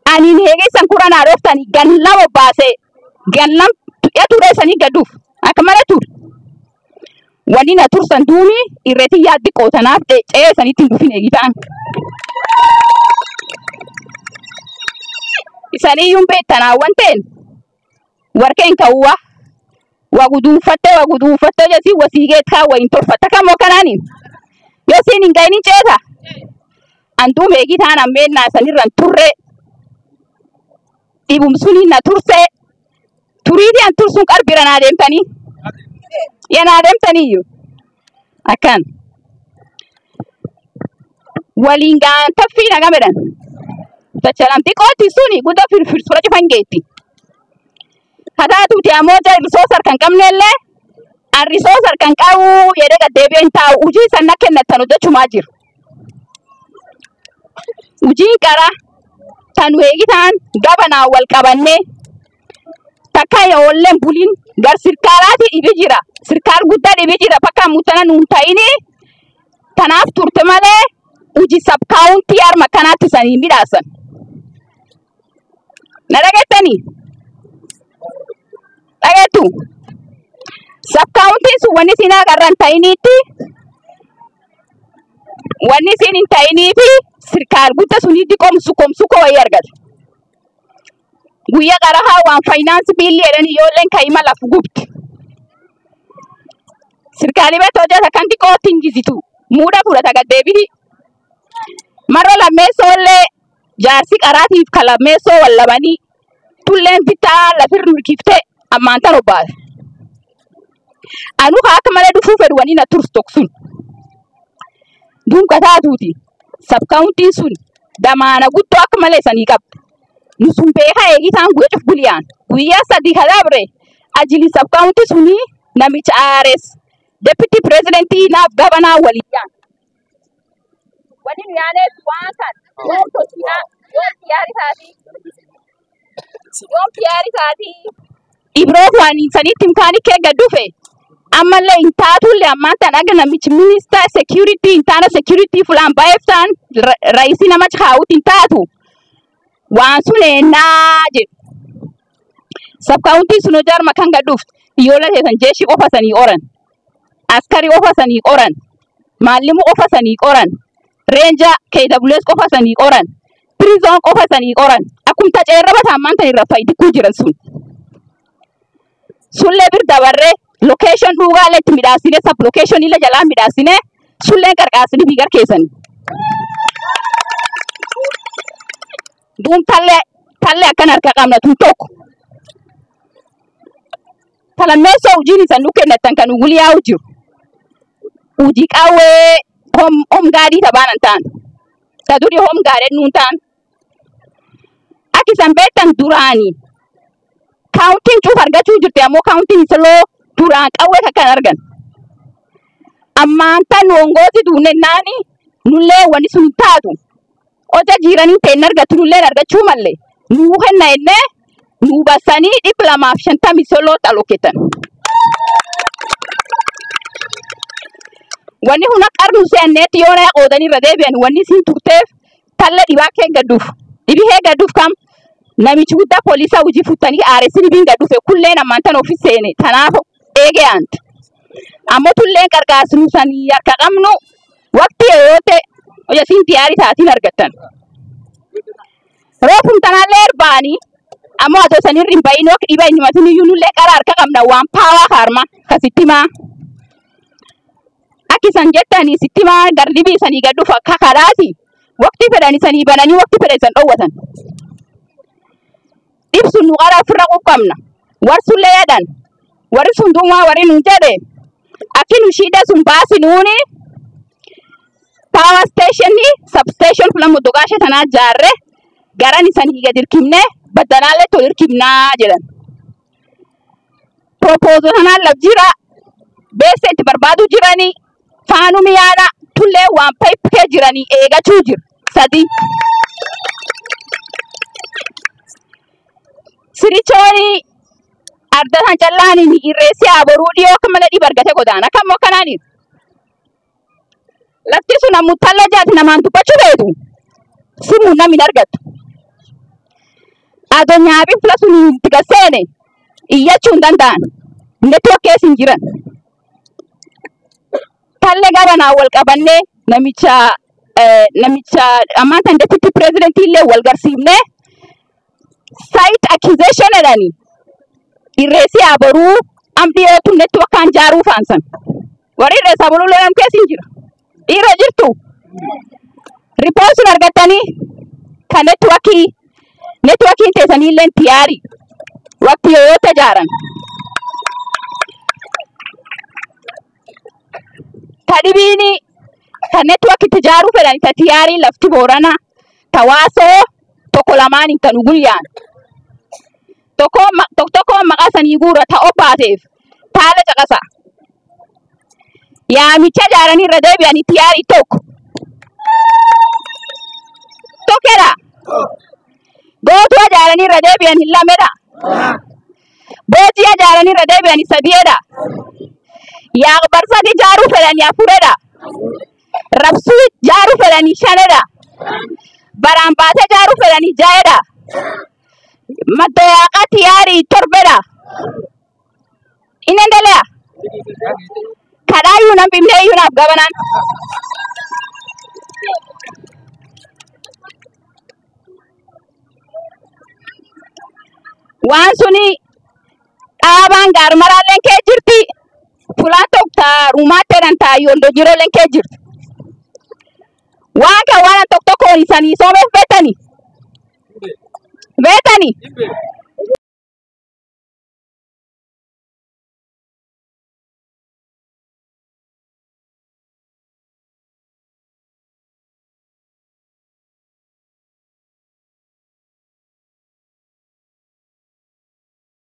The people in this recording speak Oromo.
Ani heegeessan kura naa dhooftanii ganna bobbaasee ganna ya ture sanii gadduuf akka malee ture. Wanni na tursan duumi irreetii yaaddi qootanaaf ce'ee sanitti hin dhufin eegitaan. Isaniyyuun beektanaa wanteen warqeen ka'uwa waguduunfattee waguduunfattee jesi wasiigeet kaa wayin tolfatta kamoo kanaani yoo siin hin ga'inin ceeta anduum eegitaan ammeennaa sanirran turre dhibumsuni na turse turiiti an tursun qarbira naa deemtanii yanaa deemtaniyyuu akkan waliin gaan taffii naga medhan tachalamti qooti suni gudda firfirsura cufan geetti kataatuuti ammoo jaa risoos harkan qabnellee an risoos harkan qabu jedhee gaddeebi'een taa'u hujii san na kennattan hojjechumaa jiru. Hujiin qara tan weegitaan gabanaan wal qabannee takka yoolleen buliin gar sirkaalaati dhibi jira. Sirkaal guddaa dhibi jira bakka mutana nuun ta'ini tanaaf turte malee hujii sabkaawuntii harma kanaatti sanii midhaasan. Na dhageettanii? Dhageettu? Sabkaawuntiin sun wanni isin agarra hin ta'iniitti wanni isin hin ta'iniifi sirkaal guddaa sunii diqomsu komsu koo wayii argata. Guyyaa qarahaa waan faayinaansi biilli jedhan ijoolleen kaa'ima lafu gubdi. Sirkaalii beekta hojjeta kan xiqqootti hin jizitu. Muuda fudhata gaddeebiti. Marra lammeessoollee jaarsi qaraatiif kan lammeessoo wallabanii tulleen bitaa lafirra hirkiftee ammaan tan obbaate. Anu haa akka malee dhufuu fedhu wanii na tursu tokksun. Duunka taatuuti. Sabkaawuntiin sun damaana guddoo akka malee sanii qabda. Nusun beekaa eegitaan guyyaa cuf buliyaan. Guyyaa sadii kadabre ajili sabkaawuntii sunii namicha aares deputy presidentii naaf gabanaa waliyyaan. Wani nu yaaneef waan kan yoom tolchinaa yoom xiyyaari taatii yoom xiyyaari taatii. Ibroo waan sanitti imkaanii kee gad dhufe ammallee hin taatullee ammaan tan aga namichi minister security hin taana security fulaan baay'eftaan raisii nama kaa'uutti hin taatu waan sun ennaa jedhu. Sabkaawuntiin sun jarma kan gad dhuftu iyyoola teessan jeeshii qofa sanii qoran askarii qofa sanii qoran maallimu qofa sanii qoran reenja KWS qofa sanii qoran prison qofa sanii qoran akkumta ceerraba taammaan tan irra fayyidikuu jiran sun. Sullee bir dabarree location dhuugaalee itti midhaasine sab location illee jalaa midhaasine sulleen qarqaasini biigar keessanii. Duum tallee tallee akkan harka qabna tun tokko. Talammeessoo hojiin isan nu kennatan kan guliyaa'u jiru. Hojii qawwee hom hom gaadii tabaanan ta'an. Ta durii hom gaadhee nuun ta'an. Akka isan beektan duraanii. Kaawuntiin cuuf argachuu jirti ammoo kaawuntiin isaloo duraan qawwee takkan argan. Ammaan tan wongooti duunennaani nullee wani sun taatu. Oja jiiranii ta'in argatu nullee argachuu mallee. Nuu kenna ennee nuu bassanii dhibba lamaaf shantamii soloo xaloketan. Wanni huna qarnu se'anneetti yoo na qoodanii irra deebi'an wanni siin turteef talla dhibaa kee gadduuf. Dhibi hee gadduuf kam namichi guddaa poolisaa hojii futtanii aaressi dhibiin gadduufe kulleen ammaan tan ofii seene tanaaf eegee aanti. Ammoo tulleen qarqaarsinu sanii harka qabnu waqtii yoo ta'e hojjetiin xiyyaari taatiin argattan. Roofum tanaallee erbaanii ammoo atoo sanirri hin bahin wakti dhiba hin himatin iyyuu nullee qara harka qabna waan paawaa kaarma kasittimaa. Akki isan jettanii sittimaa gardibii sanii gadduuf akka kalaati waqtii fedhan isanii bananii waqtii fedhan isan dhoowwatan. Ibsun nu qara ofirra quqqabna. Warsullee jedhan warri sun duumaa warri nun jedhe akki nu shiida sun baasinuuni power station substation fulan motogaashe tanaa jaarre garan isanii gad hirkifne baddanaallee tol hirkifnaa jedhan. Proposal tanaan laf jira beessa itti barbaadu jiranii faanumi yaada tullee waan payipkee jiranii eegachuu jira sadii. Sirichooni ardatan callaaniin irreessi aboruu dhiyoo akka malee dhiba argate godaana akka immoo kanaani. Lafti sun ammoo talla jaati namaan dubbachuu beetu simuun namni argattu. adonyaa fila sun itti gaseene iyyachuu hin danda'an. Network keessa hin jiran. Talle garanaa wal qabannee namicha namicha ammaan tan deputy president illee wal garsiifnee site accusation jedhani irreessi abaruu amdiyootu networkaan jaaruu faansan. Warri irreessa buluu lolan keessa hin jira. Dhiira jirtu. Ripoot sun argattanii kan networkii networkiin teessanii illee tiyaarii waqti yoo tajaaran. Tadhibiini kan network itti ijaaruu fedhan ta tiyaarii lafti boorana tawaasoo tokko lamaaniin kan guyyaan. Tokko tokko maqaa sanii guura ta'oo baateef taala caqasa. Yaamicha ijaaranii irra deebi'anii tiyaarii tokko. Tokkedha. Gootuu ijaaranii irra deebi'anii lamedha. Boojii ijaaranii irra deebi'anii sadiidha. Yaaqbarsati ijaaruu fedhanii afuredha. Rabsuu ijaaruu fedhanii shanedha. Baraan baatee ijaaruu fedhanii ja'edha. Maddoyaaqa tiyaarii torbedha. Inni endelea. Kadhaayyuu nan bimnee iyyuu naaf gabanaan. Waan suni dhaabaan gaarmaraalleen kee jirti. Fulaan tokko taa ruumaatti jedhan taa yoondoo jirooleen kee jirti. Waan kan waan tokko tokkoon isanii soomeef beetani. Beetani.